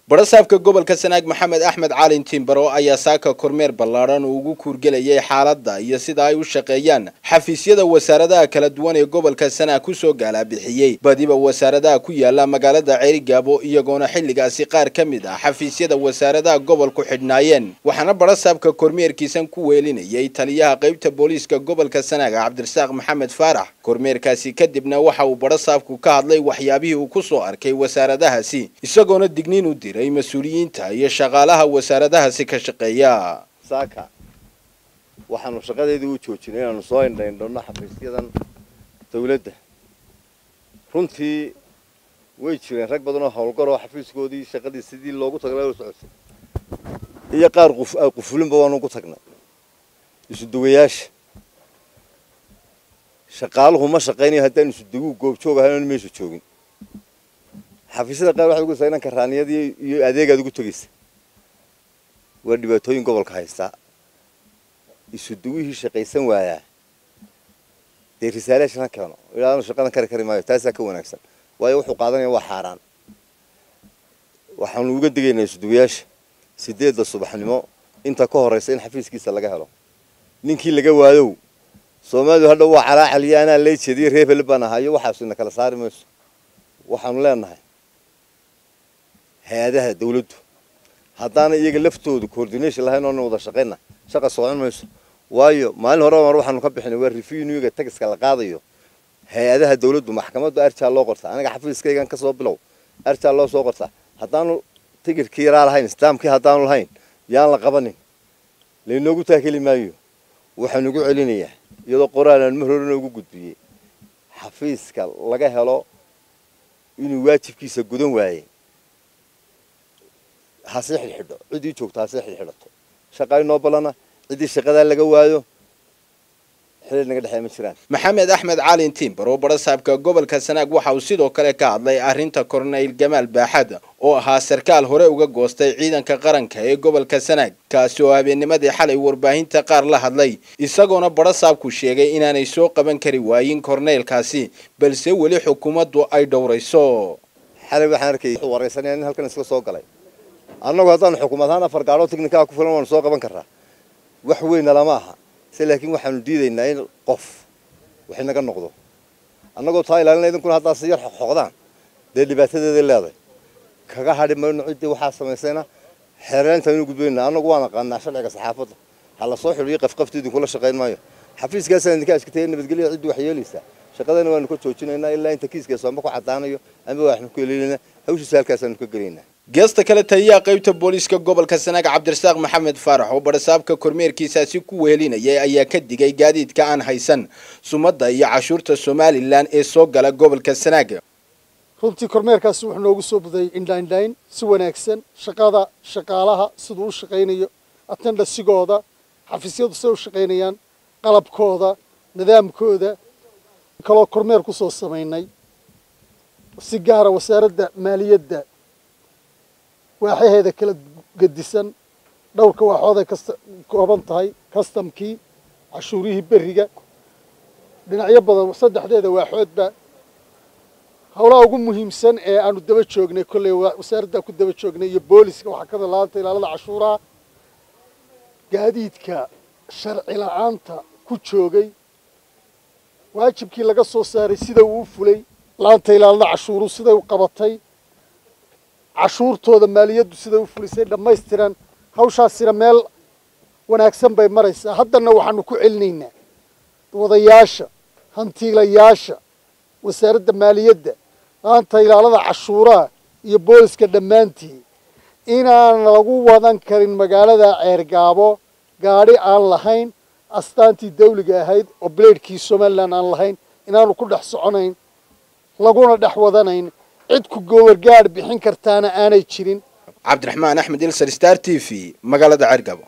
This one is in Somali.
barasaabka gobolka sanaag maxamed axmed caalin timbaro ayaa saaka kormeer ballaadhan uu ugu kuurgelayay xaaladda iyo sida ay u shaqeeyaan xafiisyada wasaaradaha kala duwan ee gobolka sanaag kusoo gaalabixiyey badiba wasaaradaha ku yaala magaalada ceerigaabo iyagoona xilligaasi qaar ka mid ah xafiisyada wasaaradaha gobolku xidhnaayeen waxaana barasaabka kormeerkiisan ku weelinayay taliyaha qaybta booliiska gobolka sanaag cabdirasaaq maxamed faarax kormeerkaasi kadibna waxa uu barasaabku ka hadlay waxyaabihii uu kusoo arkay wasaaradahaasi isagoona digniin u diray mas-uuliyiinta iyo shaqaalaha wasaaradahaasi ka shaqeeya saaka waxaanu shaqadeedii u joojinay inaanu soo indhaindhonno xafiisyadan dawladda runtii way jireen rag badan oo howlgar oo xafiiskoodii shaqadii sidii loogu taglay socotay iyo qaar qufulinba waanu ku tagnay isuduwayaasha shaqaaluhu ma shaqaynayo haddaan isuduwuu goobjoog ahayn oon meesha joogin xafiisyada qaar waxaad ugu inanka raaniyadii iyo adeegaad ugu tegaysa waa dhibaatooyin gobolka haystaa isuduwihii shaqaysan waayaa dee risaalayaashan ha keeno ilaanu shaqadan kari kari maayo taasaa ka wanaagsan waayo wuxuu qaadanaya waa xaaraan waxaanu uga digaynaa isuduwayaasha sideedda subaxnimo inta ka horraysa in xafiiskiisa laga helo ninkii laga waayow soomaalidu hadha waa calaacaliyo anaa lay jeediyo reer heli baan ahaa iyo waxaasu ina kala saari mayso waxaanu leenahay hay-adaha dawladdu haddaana iyaga laftoodu coordination lahayn oona wada shaqayna shaqa socon mayso waayo maalin hore mar waxaanu ka bixinay waa revenuega tagiska la qaadayo hay-adaha dawladdu maxkamaddu arjaa loo qortaa aniga xafiiskaygan kasoo bilow arjaa loo soo qortaa haddaanu tigirkii yaraa lahayn istaamkii haddaanu lahayn yaan la qabanin laynoogu taakeli maayo waxaan ugu celinayaa iyadoo qoraalaan mar horena ugu gudbiyey xafiiska laga helo inuu waajibkiisa gudan waayey hasii xidhxidho ciddii joogto hasii xidhxidhato shaqaa inoo ballana ciddii shaqadaa laga waayo xilil naga dhexeey ma jiraan maxamed axmed caalin timbaro barasaabka gobolka sanaag waxa uu sidoo kale ka hadlay arrinta korneyl gamaal baaxad oo ahaa sarkaal hore uga goostay ciidanka qaranka ee gobolka sanaag kaasi oo habeennimadii xalay warbaahinta qaar la hadlay isagoona barasaabku sheegay inaanay soo qaban kari waayin korneylkaasi balse weli xukuumaddu ay dhowrayso xalay waxaan arkay waraysanaya nin halkan isla soo galay annagu haddaanu xukuumad ahaan afar gaadhoo tignikaa ku filan waanu soo qaban karraa wax weyna lama aha se laakiin waxaanu diidaynaa in qof wax inaga noqdo annagoo taa ilaalinay idinkuna haddaa si yar xoqdaan dee dhibaatadeeday leedahay kaga hadhi mayno ciddii waxaa samaysayna xeerayntaanu gudbaynaa annagu waan aqaanaa sharciga saxaafadda ha la soo xidhiyo qafqafti idinkula shaqayn maayo xafiiskaasaan idinka ashkataya nabadgelya ciddii wax yeelaysaa shaqadana waanu ka joojinaynaa ilaa inta kiiskaas amba ku caddaanayo amba waxnu ku heleynaa hawshiisa halkaasaanu ka gelaynaa geesta kale taliyaha qaybta booliiska gobolka sanaag cabdirasaaq maxamed faarax oo barasaabka kormeerkiisaasi ku wehelinayay ayaa ka digay gaadiidka aan haysan sumadda iyo cashuurta somalilan ee soo gala gobolka sanaag runtii kormeerkaasi wuxuu noogu soo budayay indhaindhayn si wanaagsan shaqada shaqaalaha siduu u shaqaynayo atendhasigooda xafiisyadu siday u shaqaynayaan qalabkooda nidaamkooda kaloo kormeer kusoo samaynay si gaara wasaaradda maaliyadda waaxyaheeda kala gedisan dhowrka waaxooday kasta kooban tahay kastamkii cashuurihii beriga dhinacyo badan saddexdeeda waaxoodba howlaha ugu muhiimsan ee aanu daba joognay kolley wasaaraddaa ku daba joognay iyo booliska waxaa ka dalaanta ilaalada cashuuraha gaadiidka sharci la-aanta ku joogay waajibkii laga soo saaray sida uu u fulay laanta ilaalada cashuuru siday u qabatay cashuurtooda maaliyaddu siday u fulisay dhammaystiran hawshaasina meel wanaagsan bay maraysaa haddana waxaanu ku celinaynaa wadayaasha hantiilayaasha wasaaradda maaliyadda laanta ilaalada cashuuraha iyo booliska dhammaantii inaan lagu wadan karin magaalada ceergaabo gaadhi aan lahayn astaantii dawliga ahayd oo bileedhkii somalilan aan lahayn inaanu ku dhex soconayn laguna dhex wadanayn cid ku gowargaadh bixin kartaana aanay jirin cabdiraxmaan axmed ilsar star t v magaalada ceergabo